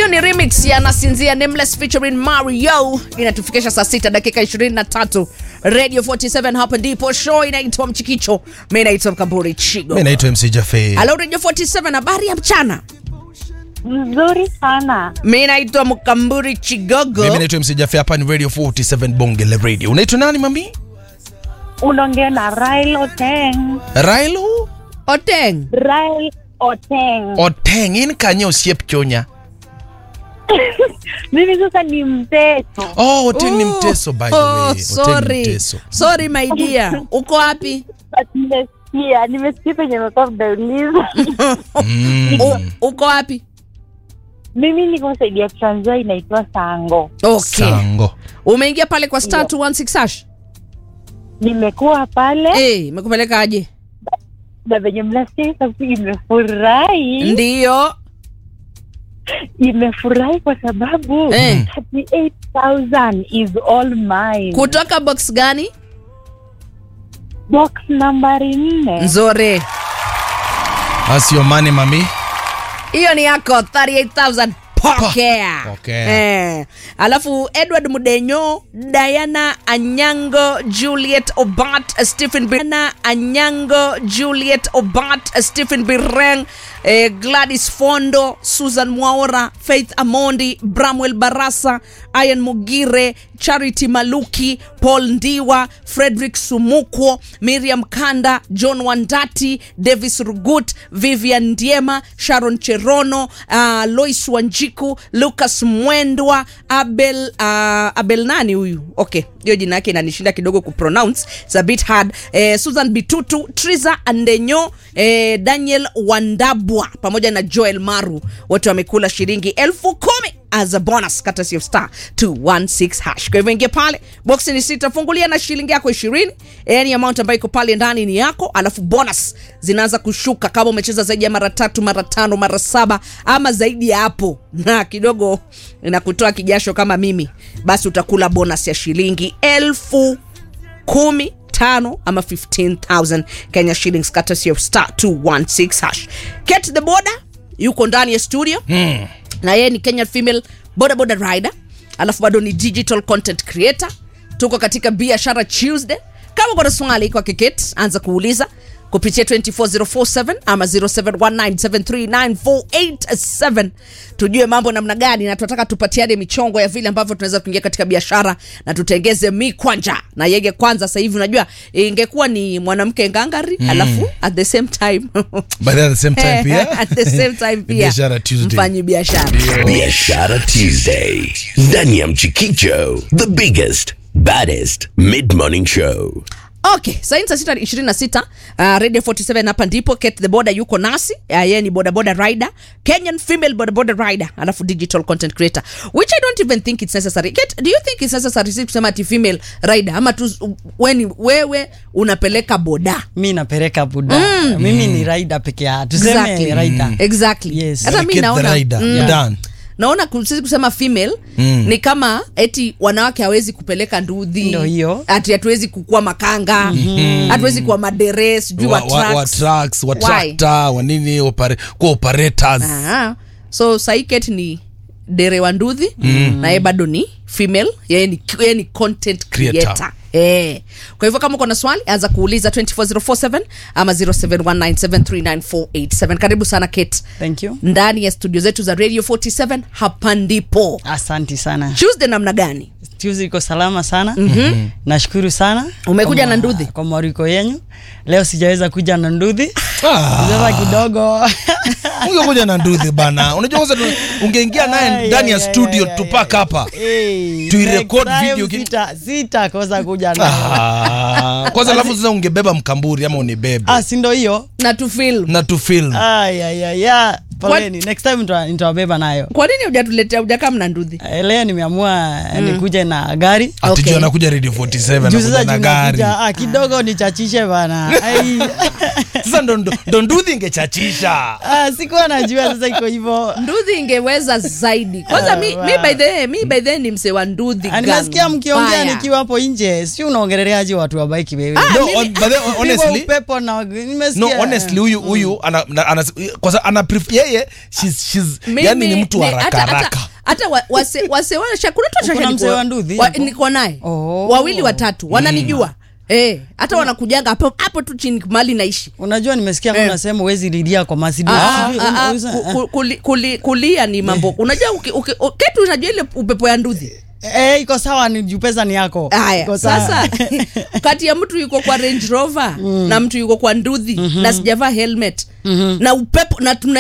ni remix ya nasinzia nameless featuring mario inatufikisha saa 6 dakika 23 radio 47 hapa ndipo show inaitwa mchikicho mi naitwa mkamburi chigo mi naitwa mc jafe halo radio 47 habari ya mchana Mzuri sana. mi naitwa mkamburi chigogo mimi naitwa mc jafe hapa ni radio 47 bonge la radio unaitwa nani mami Unaongea na Rail Oteng. railo oteng Rail Oteng. oteng in kanye osiep chonya Mimi sasa ni mteto. oh oteng ni mteso by the way oh, Oteng ni sorry mteso sorry my dear uko wapi But Nimesikia, nimesikia penye umekuwa mdauliza. U, uko wapi Mimi niko saidi ya Trans Nzoia inaitwa Sango. okay sango umeingia pale kwa star 216 hash Nimekuwa pale eh imekupeleka aje na venye mnasikia sauti imefurahi. ndiyo Imefurahi kwa sababu Eh. 38,000 is all mine. kutoka box gani Box nambari nne. nzore That's your money mami hiyo ni yako 38000 pokea Pokea. eh. alafu edward mudenyo diana anyango juliet obat stephen diana anyango juliet obat stephen bireng eh, gladys fondo susan mwaora faith amondi bramwel barasa ian mugire charity maluki paul ndiwa frederick sumukwo miriam kanda john wandati davis rugut vivian ndiema sharon cherono uh, lois wanjiku lucas mwendwa abel uh, abel nani huyu okay hiyo jina yake inanishinda kidogo kupronounce It's a bit hard eh, susan bitutu triza andenyo eh, daniel wandabwa pamoja na joel maru wote wamekula shilingi elfu kumi as a bonus courtesy of star 216 hash kwa hivyo ingia pale boksi ni sita fungulia na shilingi yako ishirini yani amount ambayo iko pale ndani ni yako alafu bonus zinaanza kushuka kama umecheza zaidi ya mara tatu mara tano mara saba ama zaidi ya hapo na kidogo inakutoa kijasho kama mimi basi utakula bonus ya shilingi elfu kumi tano ama 15000 kenya shillings courtesy of star 216 hash get the border yuko ndani ya studio mm. na yeye ni kenyan female boda boda rider alafu bado ni digital content creator tuko katika biashara tuesday kama kuna swali kwa kiket anza kuuliza kupitia 24047 ama 0719739487 tujue mambo namna gani na tunataka tupatiane michongo ya vile ambavyo tunaweza kuingia katika biashara na tutengeze mi kwanja na yege kwanza sasa hivi unajua ingekuwa ni mwanamke ngangari mm. alafu at the same time but at the same time pia at the same time pia Biashara Tuesday. mfanyi biashara Biashara Tuesday ndani ya Mchikicho, the biggest baddest mid morning show. okay saini saa sita ishirini na sita uh, radio 47 hapa ndipo ket the border yuko nasi uh, yeye ni bodaboda rider kenyan female bodaboda rider alafu digital content creator which i don't even think it's necessary Ket, do you think it's necessary si kusema ati female rider ama tu weni, wewe unapeleka boda mi napeleka buda mm. mimi ni raida peke ya tuseme Exactly. raida exactly Yes. hata mi Get the naona rider. mm, Done. naona ku- sisi kusema female mm. ni kama eti wanawake hawezi kupeleka ndudhi Ndio hiyo. ati hatuwezi kukua makanga hatuwezi kuwa madere sijui wa, wa, wa, wa trucks. trucks wa Why? tractor wa nini opere, kuwa operators Aha. so saiket ni dere wa ndudhi mm. na ye bado ni female yeye ni, yeye ni content creator, Creator. Eh. kwa hivyo kama uko na swali anza kuuliza 24047 ama 0719739487 karibu sana kate thank you ndani ya studio zetu za radio 47 hapa ndipo asanti sana tuesday namna gani tuzi iko salama sana mm-hmm. nashukuru sana Umekuja Kwa na ma- ndudhi? kwa mwariko yenyu leo sijaweza kuja na ndudhi Ah. sema kidogo ungekuja na nduthi bana unajua kwanza tu- ungeingia naye Ay, ndani ya ay, ay, studio ay, tupak hapa Hey, Tuirecord next time video ki- sita- sitakosa kuja na Ah, kwanza alafu sasa ungebeba mkamburi ama unibebe ah, sindo hiyo na tufilm na tufilm ayayaya poleni next time nita- nitawabeba nayo kwa nini hujatuletea hujakaa mna ndudhi Eh, leo nimeamua mm. nikuje na gari Okay. atijua anakuja radio 47 juu sasa anakuja na juu gari nakuja, ah, kidogo nichachishe bana Ai. sasa ndo- ndo ndo nduthi ingechachisha Ah, sikuwa najua sasa iko hivyo ndudhi ingeweza zaidi kwanza mi, mi by the way, mi by the way ni mse wa ndudhi Ah, gang. nimesikia mkiongea Mbaya. nikiwa hapo nje si unaongeleleaje watu wa bike wewe Ah, no, mimi- on, but then, honestly Pigwa upepo na nimesikia no honestly huyu huyu ana, ana, ana, kwa sababu ana pref- yeye she's, she's, Mimi- yani ni mtu wa ni- haraka hata- hata- haraka hata wa- wase wase washa kuna tu Uko na shasha mzee niko- wa Nduthi wa- hapo? niko naye Oh. wawili watatu wananijua eh hata wanakujaga hapo hapo tu chini mali naishi unajua nimesikia Eh. kuna sehemu huwezi lilia kwa Mercedes. Ah, Sijui, ah, ah, uza- ku- ku- kuli- kuli- kulia ni mambo unajua uki- uki- u- ketu unajua ile upepo ya nduthi Eh, iko sawa ni juu pesa ni yako haya Iko sawa. sasa kati ya mtu yuko kwa range rover na mtu yuko kwa nduthi na sijavaa helmet na upepo na tuna